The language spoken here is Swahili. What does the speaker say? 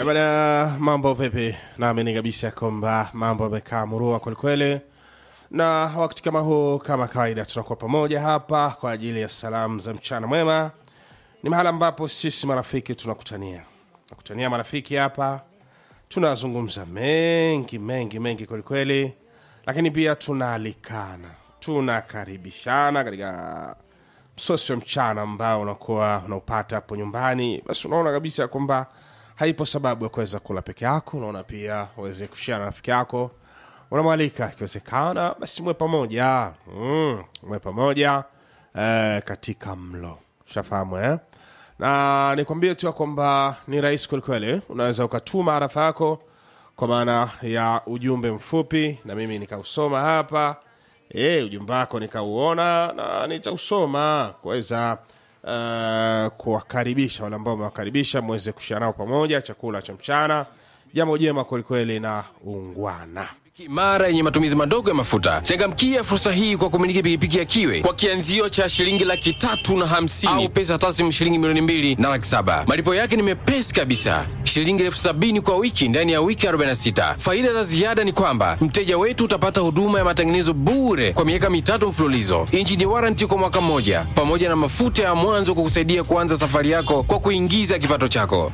Eh, Bana, mambo vipi? Naamini kabisa kwamba mambo yamekaa murua kwelikweli, na wakati kama huu, kama kawaida, tunakuwa pamoja hapa kwa ajili ya salamu za mchana mwema. Ni mahala ambapo sisi marafiki tunakutania, tunakutania marafiki hapa, tunazungumza mengi mengi mengi kwelikweli, lakini pia tunaalikana, tunakaribishana katika msosi wa mchana ambao unakuwa unaupata hapo nyumbani, basi unaona kabisa kwamba haipo sababu ya kuweza kula peke yako. Unaona pia uweze kushia na rafiki yako, unamwalika ikiwezekana, basi mwe pamoja mm, mwe pamoja eh, katika mlo shafahamu eh? na nikwambie tu ya kwamba ni rahisi kwelikweli, unaweza ukatuma arafa yako kwa maana ya ujumbe mfupi na mimi nikausoma hapa e, ujumbe wako nikauona na nitausoma kuweza uh, kuwakaribisha wale ambao umewakaribisha mweze kushia nao pamoja chakula cha mchana, jambo jema kwelikweli na ungwana. imara yenye matumizi madogo ya mafuta. Changamkia fursa hii kwa kumiliki pikipiki ya Kiwe kwa kianzio cha shilingi laki tatu na hamsini au pesa taslimu shilingi milioni mbili na laki saba. Malipo yake ni mepesi kabisa, shilingi elfu sabini kwa wiki ndani ya wiki 46. Faida za ziada ni kwamba mteja wetu utapata huduma ya matengenezo bure kwa miaka mitatu mfululizo, injini waranti kwa mwaka mmoja, pamoja na mafuta ya mwanzo kukusaidia kuanza safari yako kwa kuingiza kipato chako.